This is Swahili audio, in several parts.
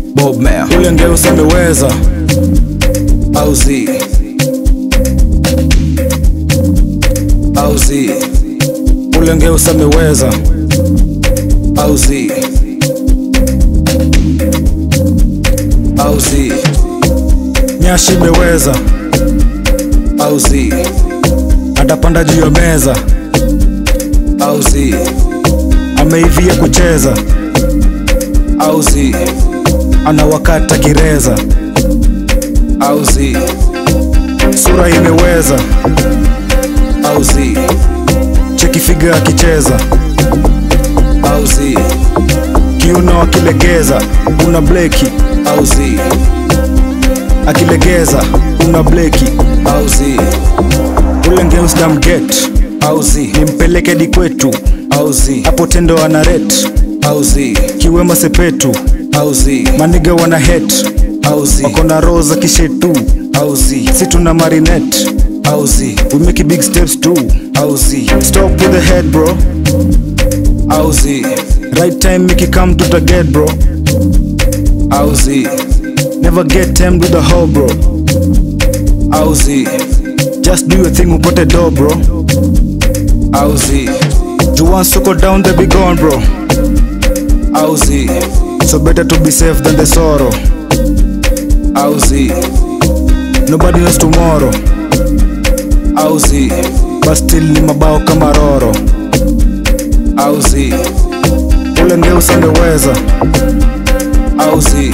Bob Mayer ule ngeusi ameweza au zi au zi ule ngeusi ameweza au zi au zi nyashi imeweza au zi atapanda juu ya meza au zi ameivia kucheza au zi anawakata kireza au zi sura imeweza au zi chekifiga akicheza au zi kiuno akilegeza una bleki au zi akilegeza una bleki au zi ule ngeus damget au zi nimpeleke di kwetu au zi hapo tendo ana ret au zi kiwema sepetu au zi maniga wana het au zi wako na roho za kishetu au zi si tuna marinet au zi we make big steps too au zi stop with the head bro au zi right time ikikam tutaget bro au zi never get tamed with a hoe bro au zi just do your thing upote do bro au zi you want to go down they be gone bro au zi so better to be safe than the sorrow au zi nobody knows tomorrow au zi but still ni mabao kama roro au zi ule ngeusi ameweza au zi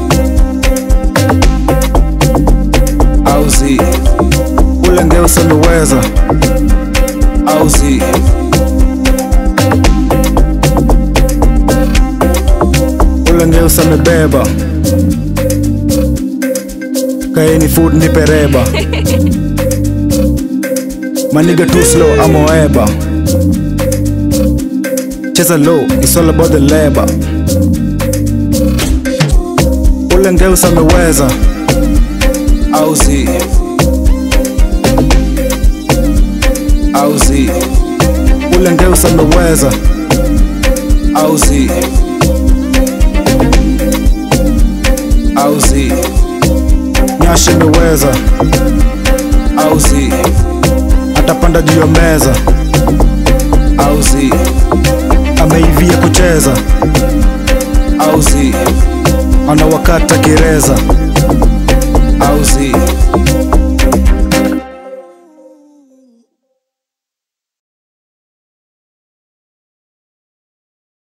au zi ule ngeusi ameweza au zi ule ngeusi amebeba kaeni food nipereba maniga too slow amoeba cheza low it's all about the labor ule ngeusi ameweza au zi au zi ule ngeusi ameweza au zi au zi nyashi imeweza au zi atapanda juu ya meza au zi ameivia kucheza au zi anawakata kireza